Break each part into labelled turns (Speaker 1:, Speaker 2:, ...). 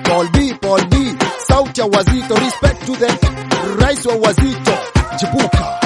Speaker 1: Paul D, Paul D, sauti ya wazito, respect to the rais wa wazito, chipuka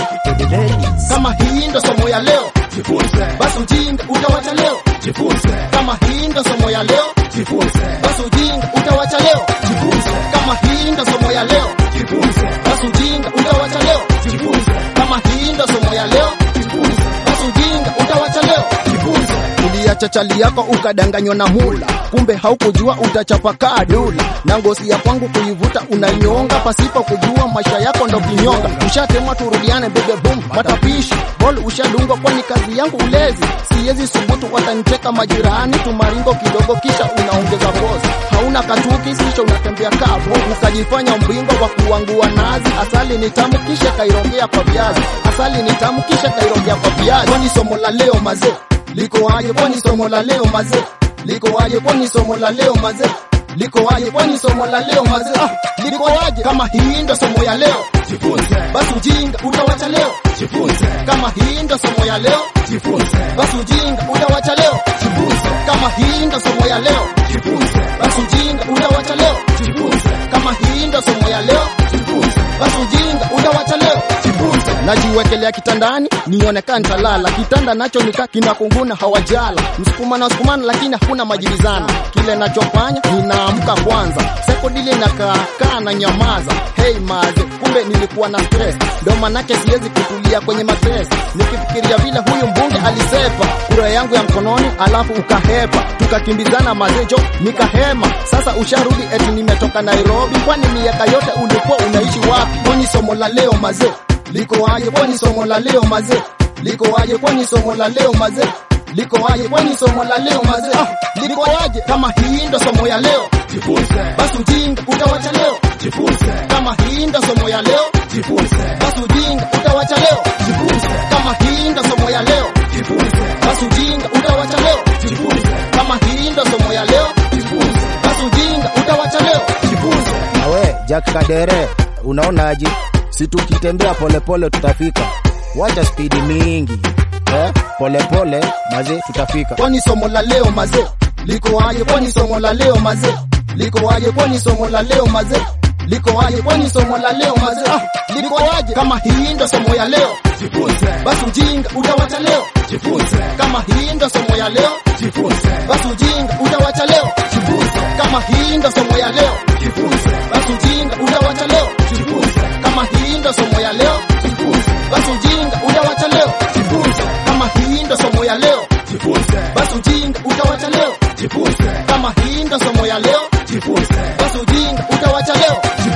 Speaker 1: kama hii ndo somo ya leo,
Speaker 2: Jifunze,
Speaker 1: basi ujinga utawacha leo.
Speaker 2: jifunze,
Speaker 1: Kama hii ndo somo ya leo,
Speaker 2: jifunze,
Speaker 1: basi ujinga utawacha leo.
Speaker 2: jifunze,
Speaker 1: Kama hii ndo somo ya leo,
Speaker 2: jifunze,
Speaker 1: basi ujinga utawacha leo.
Speaker 2: jifunze,
Speaker 1: Kama hii ndo somo ya leo,
Speaker 2: jifunze,
Speaker 1: basi ujinga utawacha leo.
Speaker 2: jifunze,
Speaker 1: Uliacha chali yako ukadanganywa na hula, kumbe haukujua utachapakaa dula, na ngozi ya kwangu kuivuta unainyonga, pasipo kujua maisha yako ndo kinyonga. Ushatemwa turudiane, bebe boom, matapishi bol ushadungwa, kwani kazi yangu ulezi, siwezi subutu, watanicheka majirani, tumaringo kidogo, kisha unaongeza pozi. Hauna katuki, kisha unatembea kavu, ukajifanya mbingo wa kuangua nazi. Asali ni tamu, kisha kairongea kwa viazi. Asali ni tamu, kisha kairongea kwa viazi. Kwani somo la leo mazee liko aje? Kwani somo la leo mazee liko aje? Kwani somo la leo mazee liko aje? Kwani somo la leo mazee ah, liko aje? Kama hii ndo somo ya leo,
Speaker 2: jifunze,
Speaker 1: basi ujinga utawacha leo.
Speaker 2: jifunze,
Speaker 1: Kama hii ndo somo ya leo,
Speaker 2: jifunze,
Speaker 1: basi ujinga utawacha leo.
Speaker 2: jifunze,
Speaker 1: Kama hii ndo somo ya leo,
Speaker 2: jifunze,
Speaker 1: basi ujinga utawacha leo.
Speaker 2: jifunze,
Speaker 1: Kama hii ndo somo ya leo,
Speaker 2: jifunze,
Speaker 1: basi ujinga utawacha leo.
Speaker 2: jifunze,
Speaker 1: najiwekelea kitandani nionekana nitalala kitanda nacho nika kinakunguna hawajala msukumana sukumana lakini hakuna majibizana kile nachofanya ninaamka kwanza sekodili nakaakaa na nyamaza hey maze kumbe nilikuwa na stress ndo manake siwezi kutulia kwenye matres nikifikiria vile huyu mbunge alisepa kura yangu ya mkononi alafu ukahepa tukakimbizana mazejo nikahema sasa usharudi eti nimetoka nairobi kwani miaka yote ulikuwa unaishi wapi kwani somo la leo mazee liko aje kwani somo la leo mazee liko aje kwani somo la leo mazee liko aje kwani somo la leo mazee ah, liko aje kama hii ndo somo ya leo
Speaker 2: jifunze,
Speaker 1: basi ujinga utawacha leo
Speaker 2: jifunze,
Speaker 1: kama hii ndo somo ya leo
Speaker 2: jifunze,
Speaker 1: basi ujinga utawacha leo
Speaker 2: jifunze,
Speaker 1: kama hii ndo somo ya leo
Speaker 2: jifunze,
Speaker 1: basi ujinga utawacha leo
Speaker 2: jifunze,
Speaker 1: kama hii ndo somo ya leo
Speaker 2: jifunze,
Speaker 1: basi ujinga utawacha leo
Speaker 2: jifunze,
Speaker 3: Nawe Jack Kadere, unaonaje? Si tukitembea polepole tutafika, wacha spidi mingi eh? Polepole maze tutafika.
Speaker 1: kwani somo la leo mazee liko aje kwani somo la leo mazee liko aje kwani somo la leo mazee liko aje kwani somo la leo mazee ah, liko aje kama hii ndo somo ya leo
Speaker 2: jifunze,
Speaker 1: basi ujinga utawacha leo
Speaker 2: jifunze,
Speaker 1: kama hii ndo somo ya leo
Speaker 2: jifunze,
Speaker 1: basi ujinga utawacha leo
Speaker 2: jifunze,
Speaker 1: kama hii ndo somo ya leo
Speaker 2: jifunze,
Speaker 1: basi ujinga utawacha leo
Speaker 2: jifunze,
Speaker 1: kama hii ndo somo ya leo
Speaker 2: jifunze,
Speaker 1: basi ujinga utawacha leo
Speaker 2: jifunze,
Speaker 1: kama hii ndo somo ya leo
Speaker 2: jifunze,
Speaker 1: basi ujinga utawacha leo
Speaker 2: jifunze,
Speaker 1: kama hii ndo somo ya leo
Speaker 2: jifunze,
Speaker 1: basi ujinga utawacha leo
Speaker 2: jifunze.